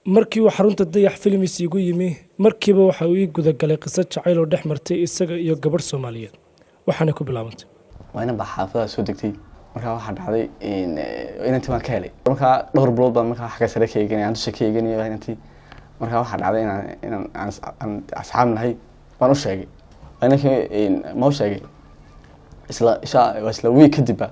markii uu xarunta dayax filmis igu yimi markiiba waxa uu ii gudagalay qiso jacayl oo dhex martay isaga iyo gabadh soomaaliyeed waxaanay ku bilaabantay waa inan baa xaafadaha soo degtay markaa waxaa dhacday inantii baan ka helay markaa dhowr bilood baan markaa xagga sare ka eeganay aan dusha ka eeganay inantii markaa waxaa dhacday inaan inaan aan asxaab nahay baan u sheegay inankii ma u sheegay isla isha waa isla wiig kadibba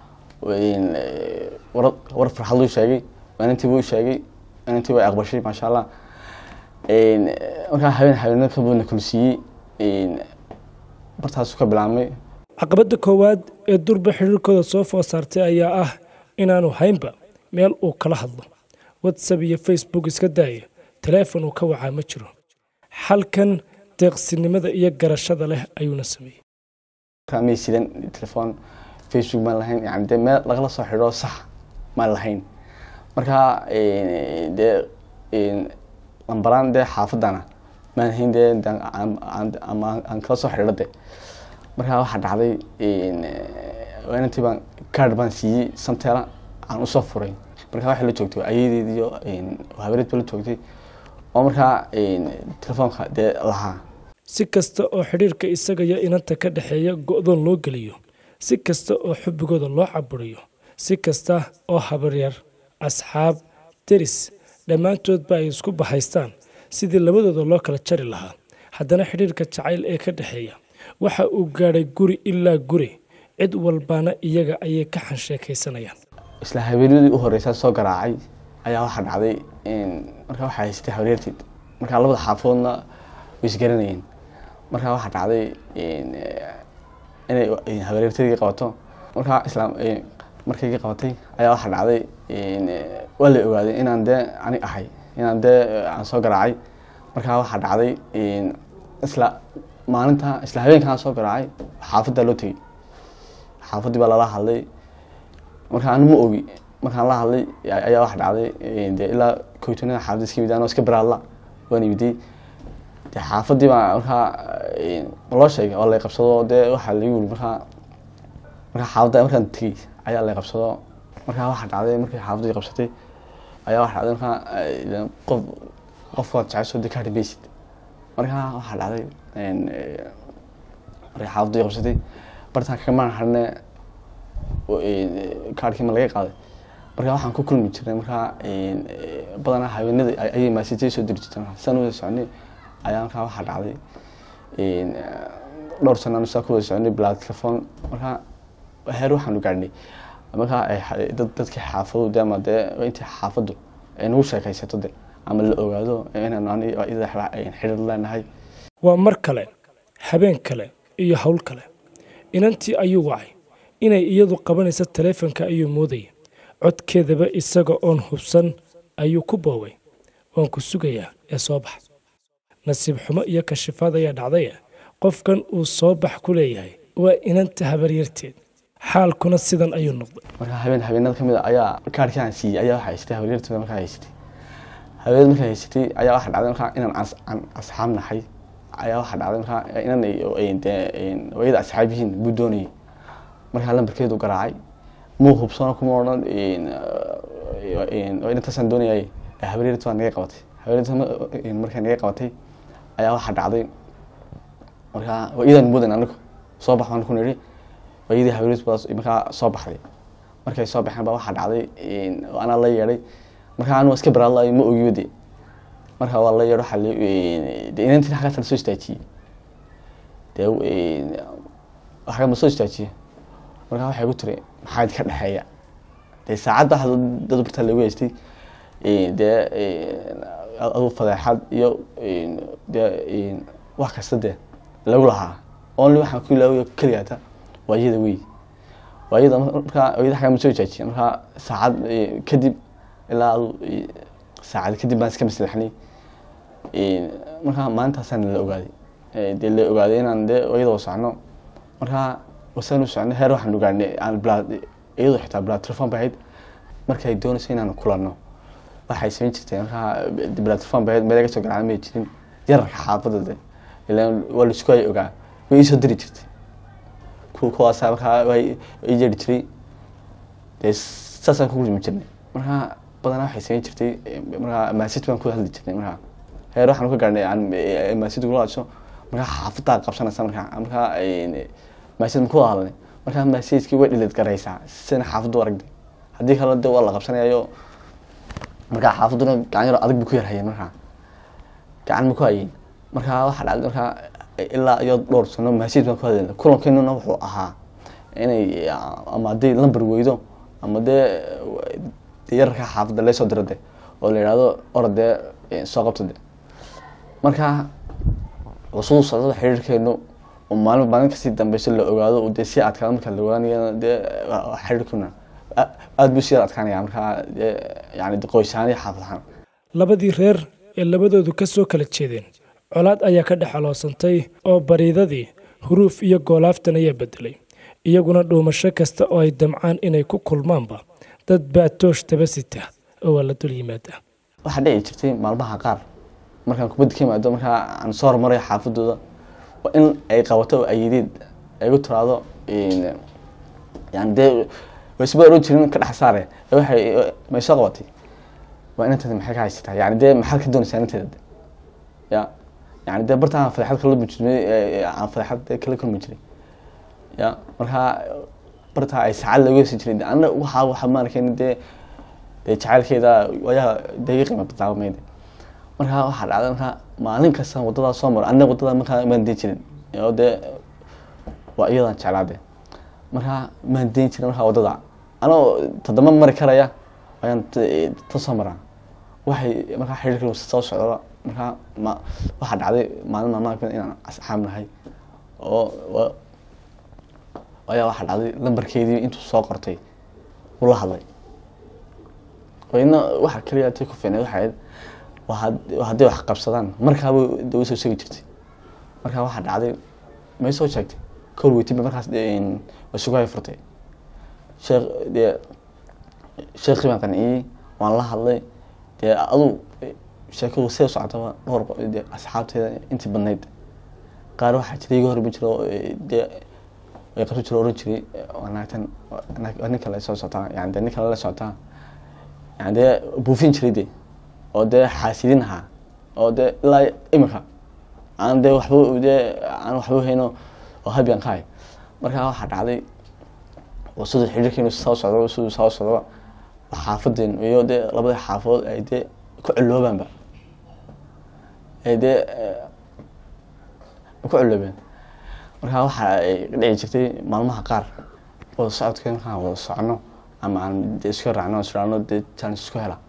war war farxad luu sheegay inantii buu sheegay inantii way aqbashay maasha allah markaa habeen habeenada ka badna kulsiiyey bartaasu ka bilaabmay caqabadda koowaad ee durba xiriirkooda soo food saartay ayaa ah inaanu haynba meel uu kala hadlo whatsapp iyo facebook iska daaya taleefon uu ka wacaa ma jiro xalkan deeqsinimada iyo garashada leh ayuuna sameeyey may sidan telefoon facebook maan lahayn yani dee meel lagala soo xidho sax maan lahayn markaa dee lambaraan dee xaafadana maan hayn dee aan kala soo xidho de markaa waxaa dhacday inantii baan card baan siiyey samteela aan usoo furay markaa waxay la joogtay ayadeed iyo habareed ba la joogtay oo markaa telefoonka dee lahaa si kasta oo xidhiirka isaga iyo inanta ka dhexeeya go-doon loo geliyo si kasta oo xubbigooda loo caburiyo si kasta oo habaryar asxaab deris dhammaantoodba ay isku bahaystaan sidii labadooda loo kala jari lahaa haddana xidhiirka jacayl ee ka dhexeeya waxa uu gaadhay guri ilaa guri cid walbaana iyaga ayay ka xansheekaysanayaan isla habeenadii u horeysaa soo garaacay ayaa waxaa dhacday markaa waxaa haysatay habaryarteed markaa labada xaafadoodna way isgaranayeen markaa waxaa dhacday inay habaryarteedii qabato markaa islaam markaygii qabatay ayaa waxaa dhacday waa la ogaaday inaan dee ani ahay inaan dee aan soo garaacay markaa waxaa dhacday isla maalinta isla habeenkaan soo garaacay xaafaddaa loo tegey xaafaddii baa lala hadlay markaa anu ma ogi markaan la hadlay ayaa waxa dhacday de ilaa koytonada xaafadda iska yimid anoo iska baraadla waan yimiday de xaafaddii baa markaa loo sheegay oo lay qabsado dee waxaa lagu yiri markaa markaa xaafadda markaan tegey ayaa lay qabsado markaa waxaa dhacday markii xaafaddii qabsatay ayaa waxa dhacday markaa qof qofkaad jecesho de ka hadhimaysid markaa waxaa dhacday markay xaafadii qabsatay bartaan kamaan harne kaarkii ma laga qaaday markaa waxaan ku kulmi jirnay markaa badanaa haweenada ayay maasijay soo diri jirtay san wada soconay ayaa markaa waxaa dhacday dhowr sana saa ku wada soconay bilaa telefoon markaa heer waxaanu gaadhnay markaa dad dadkii xaafadu de ama dee intii xaafaddu ay nagu sheekaysato de ama la ogaado inaan xidhiir leenahay waa mar kale habeen kale iyo howl kale inantii ayuu wacay inay iyadu qabanayso taleefonka ayuu moodaya codkeedaba isaga oon hubsan ayuu ku boobay waan ku sugayaa ee soo bax nasiib xumo iyo kashifaad ayaa dhacdaya qofkan uu soo bax ku leeyahay waa inanta habaryarteed xaalkuna sidan ayuu noqday markaa habeen habeenada ka mid a ayaa kaarkii aan siiyey ayaa waxaa haysatay habaryarteeda markaa haysatay habeenada markaa haysatay ayaa waxaa dhacday markaa inaan aan asxaab nahay ayaa waxaa dhacday markaa inan hooyada asxaab yihiin buu doonayay markaa lambarkeedu garaacay muu hubsano kuma odhan inantaasaan doonayay habaryarta baa naga qabatay habaryarta markaa naga qabatay ayaa waxaa dhacday markaa iyadaan mudan anagu soo bax baan ku nidhi waayadii habaryarta baa markaa soo baxday markay soo baxeen baa waxaa dhacday anaa la yeedhay markaa anu iska baraadlayo ma ogiyo de markaa waa la yeedho waaa de inantiin xaggaasa lasoo istaajiyey de xagga ma soo istaajiye markaa waxay ku tiri maxaa idinka dhexeeya dee saacadda dad bartaa lagu haystay dee adu fadeexad iyo dee wax kasta dee lagu lahaa only waxaan ku ilaawiya keligaata waa iyada wey waa iyada markaa iyada xagga ma soo istaajiye markaa saacad kadib ilaa saacad kadib baan iska maslaxnay markaa maalintaasaan la ogaaday dee la ogaaday inaan dee iyadoo socno markaa wasaan u socnay heer waxaan ogaanay aan bilaa iyadoo xitaa bilaa telefon bay ahayd markay doonayso inaan kulanno waxay samayn jirtay markaa bilaa telefon bay ahayd meel laga soo garaacan may jirin yararka xaafadda de ilaan waa la isku ay ogaa way iisoo diri jirtay kuwaasa markaa way i yeeri jiray dee saasaan ku kulmi jirnay markaa badanaa waxay samayn jirtay markaa maasid baan ku hadli jirnay markaa heer waxaan ka gaarnay aan maasid kula hadso markaa xaafadaa qabsanaysa markaa markaa maasid ma ku wada hadlay markaa maasidkii way dhilid garaysaa sina xaafaddu aragday haddii kale de waa la qabsanayayo markaa xaafadduna gacan yaro adag bu ku yarhayeen markaa gacan ma ku hayeen markaa waxaa dhacday markaa ilaa iyo dhowr sano maasid baan ku hadlayna kulankeenuna wuxuu ahaa inay ama haddii lamber weydo ama dee de yararka xaafadda laysoo diro de oo la yidhahdo orod dee soo qabto de markaa cusuu socdada xiriirkeenu oo maalin maalin kasii dambeyso la ogaado dee sii adkaado marka la ogaanaya dee xiriirkuna aada buu sii adkaanaya markaa dee yani qoysahaan iyo xaafad ahaan labadii reer ee labadoodu ka soo kala jeedeen colaad ayaa ka dhex aloosantay oo bariidadii huruuf iyo goolaaftan ayaa bedelay iyaguna dhuumasho kasta oo ay damcaan inay ku kulmaanba dad baa toosh daba sita oo waa la dul yimaada waxaa dhici jirtay maalmaha qaar markaan kubadda ka yimaado markaa aan soo hormarayo xaafadooda waa in ay qabato oo ayideed ay gu tiraado yani dee waysba oran jirin ka dhex saare waxay may soo qabatay waa inanteeda maxay ka haysataa yani dee maxaad ka doonaysaa inanteeda ya yani dee barta aan fadeexad kala jirnay aan fadeexad kala kulmi jiray ya markaa bartaa ay saacad laga hesi jiray ana waxaa waxa maarkeen dee dee jacaylkeeda ayaa dee iga qiima badnaa mayde markaa waxaa dhacday markaa maalin kasta wadadaa soo maro aniga wadada markaa maan deen jirin oo dee waa iyadaan jeclaade markaa maan deen jirin markaa wadada anoo todoba mari karaya ayaan ta soo maraa waxay markaa xiriirka soo socdaba markaa ma waxaa dhacday maalin maalmaha kamid inaan asxaab nahay oo ayaa waxaa dhacday lambarkeedii intuu soo qortay ula hadlay ina waxa keliya tay ku fiicneed waxay ahayd hadday wax qabsadaan markaaba da soo sheegi jirtay markaa waxaa dhacday may soo sheegtay kor weytiba markaas sugahay furtay sheekh dee sheekii baan qanciyey waan la hadlay dee adu sheekadu see socotaba dhowr de asxaabteeda intii badnayd qaar waxaa jira iga hormi jiro dee way qabsan jiro oran jiray naagtan nin kale soo socotaa yani dee nin kale la socotaa yani dee buufin jiray de oo dee xaasidin ahaa oo dee ilaa imika aan dee waxba dee aan waxba hayno oo habian ka hay markaa waxaa dhacday oo siduu xiriirkeenu soo socdo siduu soo socdo xaafadeen iyo dee labada xaafadood ay dee ku ciloobaanba ay dee ku ciloobeen markaa waxa ay dhici jirtay maalmaha qaar wada socodkeen markaan wada socono ama aan de isku raacno israano dee jaanis isku hela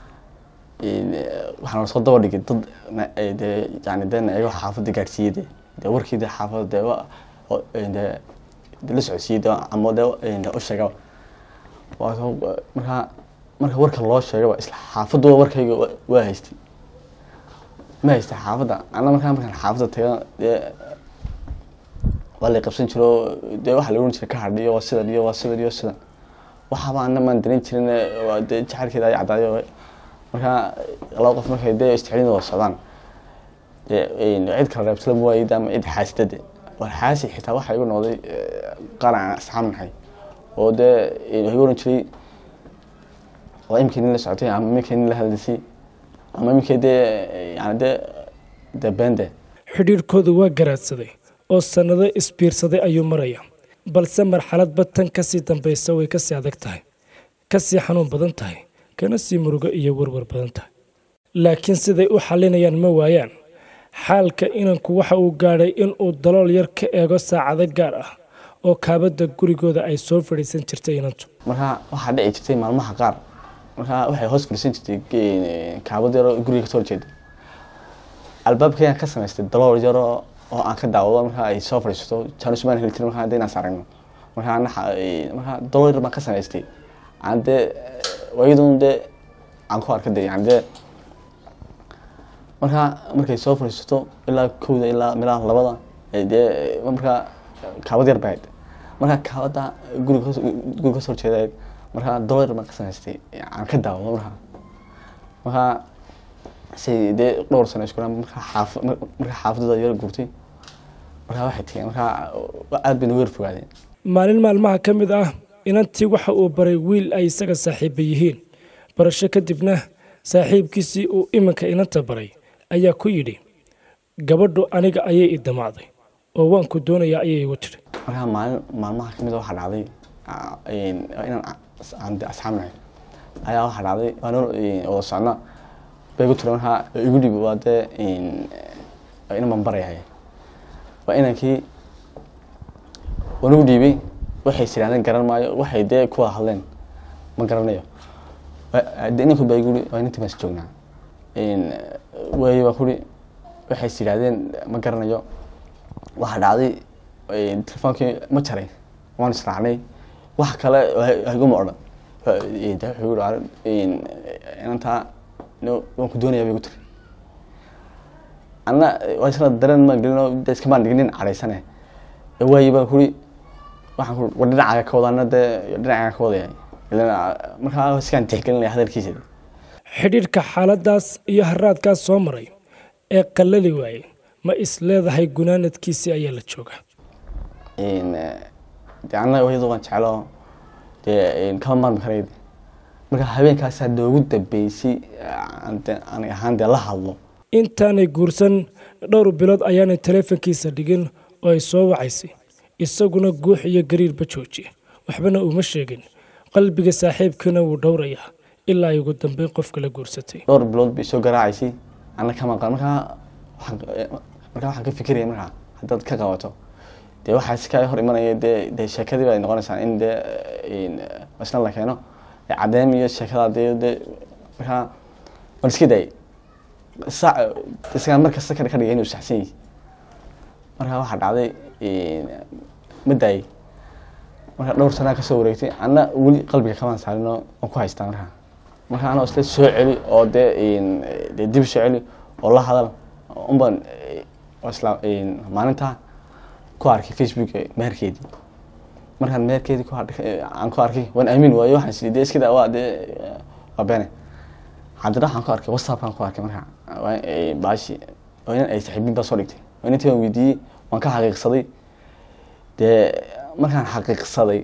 waxaan soo daba dhigay dad dee yani dee naego xaafadda gaadhsiiyey de dee warkii de xaafadda dee dee de la socodsiiyey de ama dee de u sheega markaa marka warka loo sheegaba isla xaafaddu warkayga waa haystay ma haystay xaafadda ana markaa markaan xaafadda taga dee waa la qabsan jiro dee waxaa la ohan jiray ka hadhiyo waa sidan iyo waa sidan iyo sidan waxaaba ana maan darin jirin waa dee jacaylkeeda ay caddaayo markaa laba qof markay dee isticlin wada socdaan dee cid kala reebtala ma waayid ama cid xaasidade war xaasi xitaa waxaa igu noqday qaar aan asxaab nahay oo dee igu oran jiray waa imikii nin la socotay ama imikii nin la hadlisay ama imikii dee yani dee dee beende xidhiirhkoodu waa garaadsaday oo sannado isbiirsaday ayuu maraya balse marxaladba tan ka sii dambaysa way ka sii adag tahay ka sii xanuun badan tahay kana sii murugo iyo warwar badan tahay laakiin siday u xallinayaan ma waayaan xaalka inanku waxa uu gaadhay inuu dalool yar ka eego saacado gaar ah oo kaabadda gurigooda ay soo fadhiisan jirtay inantu markaa waxaa dhici jirtay maalmaha qaar markaa waxay hoos fadhiisan jirtay kaabad yaroo guriga kasoo horjeeda albaabkayaan ka samaystay dalool yaroo oo aan ka daawado markaa ay soo fadhiisato jaanismaan heli jirin markaa hadda inaan saragno markaa markaa dalool yar baan ka samaystay aan dee waayadun dee aan ku arka de yani dee markaa markay soo fadhiisato ilaa kowda ilaa milaa labada dee markaa kaabad yar bahayd markaa kaabada guriga guriga kasoo horjeedayd markaa dalool yar baan ka samaystay aan ka daawado markaa markaa say dee dhowr sano isku markaa xaaf markaa xaafadooda yar guurtay markaa waxay tageen markaa aad bay nagu yar fogaadeen maalin maalmaha ka mid ah inantii waxa uu baray wiil ay isaga saaxiiba yihiin isbarasho kadibna saaxiibkiisii uu iminka inanta baray ayaa ku yidhi gabadhu aniga ayay i damacday oo waan ku doonayaa ayay igu tiri markaa maalin maalmaha kamid a waxaa dhacday ah, een, inaan as- aan de asxaab nahay ayaa waxaa dhacday waana wada socna bay igu tiri markaa igu dhibi waa dee een, waa inan baan barayahay waa inankii waan ugu dhiibay waxay siraadeen garan maayo waxay dee kuwa hadleen ma garanayo Wa- de inanku baa igu yidhi waa inantii baas joognaa Een, waayo waa kuri waxay is yidhaahdeen ma garanayo waxaa dhacday een, telefoonkii ma jaray waan israacnay wax kale ha- haguma odhan Wa- een, de wuxuu yihi "Arrin, een, inantaa no- waan ku doonayaa bay igu tiri anna waa isla dareen maan gelinoo de iskamaan dhignin cadhaysane waayi baan kuri waxaan ku war dhinacaaga ka wadaana dee dhinacaaga ka wadaya ilan markaa iskaan tixgelinaya hadalkiisa xidhiidhka xaaladaas iyo haraadkaas soo maray ee qallali waayey ma is leedahay gunaanadkiisii ayaa la joogaa een, eh, dee annaga hooyada waan jeclo dee een, kama maarmi karayd marka habeenkaasaa noogu dambeysay eh, aan dee- aniga ahaan dee la hadlo intaanay guursan dhowr bilood ayaanay taleefankiisa dhigin oo ay soo wacaysay isaguna guux iyo gariirba joojiye waxbana uma sheegin qalbiga saaxiibkiina wuu dhowrayaa ilaa ay ugu dambeyn qofka la guursatay dhowr bilood bay soo garaacaysay anna kama qan markaa waxaan eh, markaa waxaan ka fikiraya markaa haddaad ka qabato dee waxaa iska hor imanaya dee dee sheekadii bay noqonaysaa in dee een, isna la keeno dee caddeem iyo sheekada dee dee markaa waan iska daayay saac isagaa mar kasta ka ka dhigay inuu saxsan yahay markaa waxaa dhacday een, ma daayay marka dhowr sanaa kasoo wareegtay anna weli qalbiga kamaan saarinoo waan ku haystaa markaa marka anoo isla soo celi oo dee een, dee dib soo celi oo la hadal unbaan eh, oo isla een, maalintaa ku arkay facebook meherkeedii markaan meherkeedii ku arkay aan ku arkay waan aamin waayo waxaan isii dee iskida waa dee eh, waa beene haddana waxaan ku arkay whatsappkaan ku arkay marka waa eh, baashi oo inan ay saaxiibin baa soo dhigtay oo inantii waan weydiiyey waan ka xaqiiqsaday dee markaan xaqiiqsaday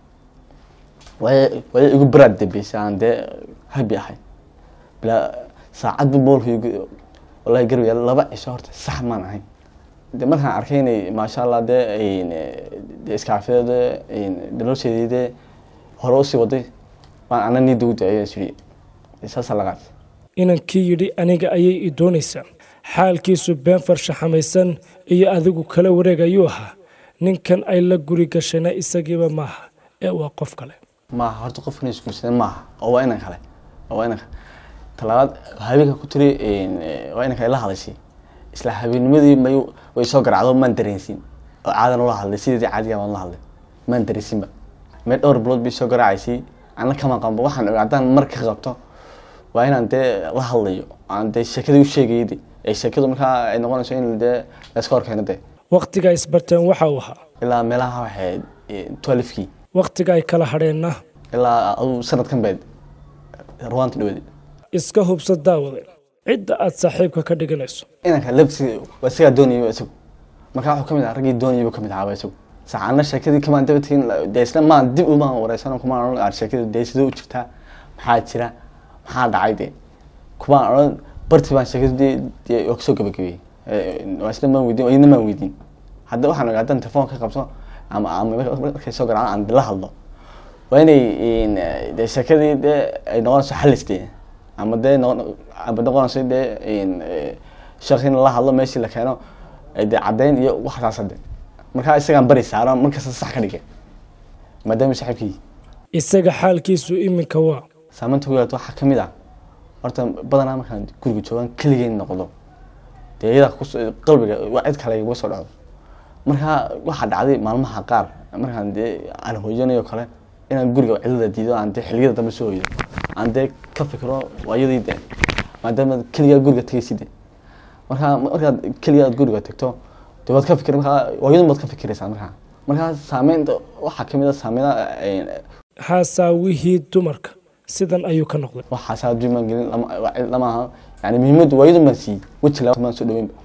way way igu baraad dambeysay aan dee habi ahay bilaa saacadba moolka igu wallahi garab yaala laba cisho horta sax maan ahay de markaan arkay inay maasha allah dee een, dee iskaafideeda daloosheedii dee hore usii waday baan ana niida u daayay siri saasaa la qaatay inankii yidhi aniga ayay i doonaysaa xaalkiisu been farshaxamaysan iyo adigu kala wareeg ayuu ahaa ninkan ay la guri gashayna isagiiba maaha ee waa qof kale maaha horta qofkan isguursadeen maaha oo waa inan kale oo waa inan kale talabaad habeenka ku tiri een, eh, waa inanka la hadashay isla habeennimadii may way soo garacdo maan dareensin oo caadan ula hadlay sidii caadiga baan la hadlay maan dareensinba meel dhowr bilood bay soo garaacaysay ana kama qanba waxaan ogaa haddaan mar ka qabto waa inaan dee la hadlayo aan dee sheekadii u sheegayay de ee sheekadu markaa ay noqonayso in dee layska hor keeno dee wakhtiga isbarteen waxa uu ahaa ilaa meelaha waxay twelfkii wakhtiga ay kala hadheenna ilaa aduu sanadkan beed ruwaanta dhaweed iska hubsa daawade cidda aad saaxiibka ka dhiganayso inanka labsi waa isagaa doonayay isagu markaa wuxuu kamid ahaa raggii doonayay buu kamid ahaa isagu saacana sheekadii kamaan daba tegin dee isna maan dib umaan wareysan kumaan odhan aan sheekadii dee sidee u jirtaa maxaa jira maxaa dhacay dee kumaan odhan bartii baan sheekadii dee dee waa kasoo gabagabeeyey waa isna maan weydiin iyadna maan weydiin hadda waxaan ogaa haddaan telefoon ka qabto ama ama markay soo garacaan aan la hadlo waa inay een, dee sheekadii dee ay noqonayso xalis dee ama dee noqon ama noqonayso dee een, eh, sheekh in la hadlo meeshii la keeno ay dee caddeyn iyo waxaas hadde markaa isagaan bari saaro markasta sax ka dhigay maadaama saaxiibkii isaga xaalkiisu iminka waa saamaynta ku yeelato waxaa kamid ah horta badanaa markaan guriga joogaan keligeen noqdo dee iyada kus qalbiga waa cid kale iguma soo dhacdo markaa waxaa dhacday maalmaha qaar markaan dee aan hooyanayo kale inaan guriga cidada diido aan dee xiliyada dambe soo hoydo aan dee ka fikiro waayadii dee maadaama keligaa guriga tegaysid de markaa markaad keligaa aad guriga tagto dee waad ka fikir markaa waayadun baad ka fikiraysaa markaa markaa saameynta waxaa kamid a saameynaa xaasaawihii dumarka sidan ayuu ka noqday waxaas adduumaan gelin lama waa cid lama aha yani muhiimaddu waayadun baan siiyey weji laba maan soo dhaweynba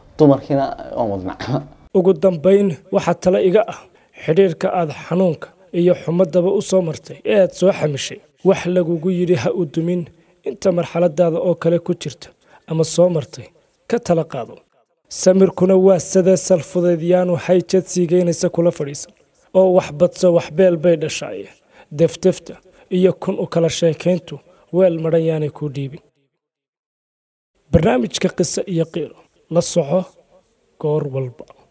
dumarkiina waan wadnaa ugu dambayn waxaa tale iga ah xidhiirka aad xanuunka iyo xumadaba u soo martay ee aad soo xamishay wax lagugu yidhi ha u dumin inta marxaladaada oo kale ku jirta ama soo martay ka tala qaado samirkuna waa sadee salfudeedyaanu hayjad siigeynaysa kula fadhiisan oo wax badso waxbeel bay dhashaaye deftefta iyo kun u kala sheekayntu weel madhan yaanay kuu dhiibin barnaamijka qiso iyo qiiro la soco goor walba